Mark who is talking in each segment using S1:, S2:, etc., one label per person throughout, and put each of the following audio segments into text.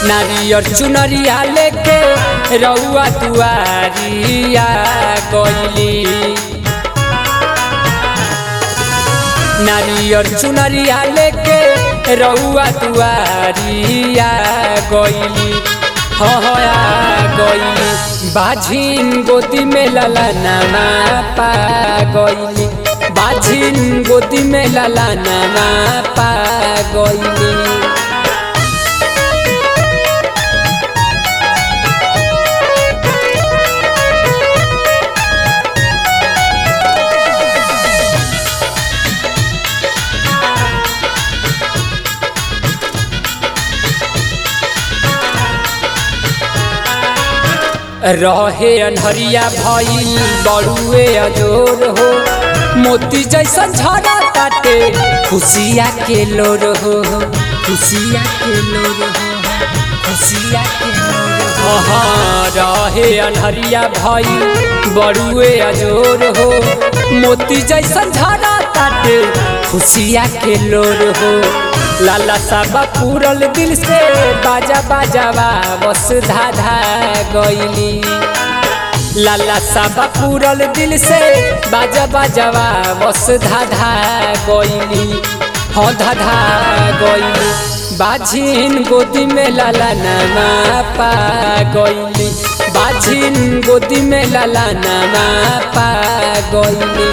S1: नारियर चुनरिया लेके रउआ दुआरिया गईली नारियर चुनरिया लेके रउआ दुआरिया गईली हया गईली बाझिन गोदी में लला नामा पा गईली बाझिन गोदी में लला नामा पा गईली रहे अनहरिया भइल बड़ुए अजोर हो मोती जैसा झरा ताटे खुशिया के लोर हो खुशिया के लोर हो खुशिया के लोर हो हाँ रहे अनहरिया भइल बड़ुए अजोर हो मोती जैसा झरा ताटे खुशिया के लोर हो लाला साबा पूरल दिल से बाजा बाजावा बस धाधा गईली लाला साबा पूरल दिल से बाजा बाजावा बस धाधा गईली हाँ धाधा गईली बाझिन गोदी में लाला नामा पा गईली बाझिन गोदी में लाला नामा पा गईली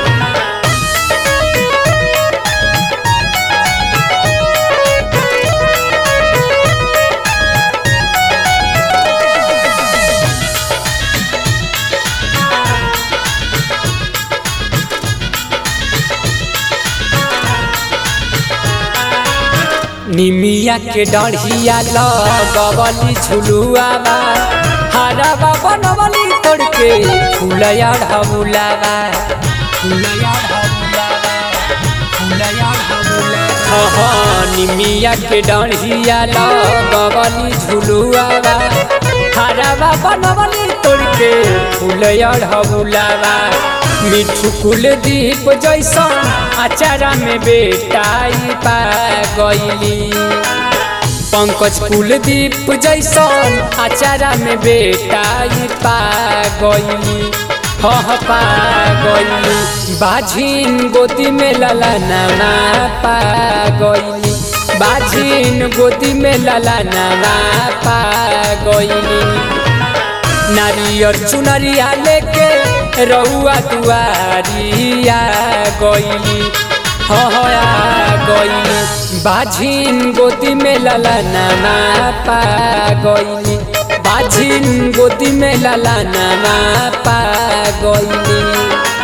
S1: निमिया के डढ़िया लगवली झुलुआवा हरावा बनवली तोड़ के फुलया ढबुलावा फुलया ढबुलावा फुलया ढबुलावा हाँ निमिया के डढ़िया लगवली झुलुआवा हरावा बनवली तोड़ के फुलया ढबुलावा मिठू कुलदीप जैसन अचारा में बेटाई पा गईली पंकज कुलदीप जैसन अचारा में बेटाई पा गईली हह पा गईली बाझिन गोदी में लला नामा पा गईली बाझिन गोदी में लला नामा पा गईली नारियर चुनरिया लेके रउआ दुआरिया गईली हया गईली बाझिन गोदी में लला नामा पा गईली बाझिन गोदी में लला नामा पा गईली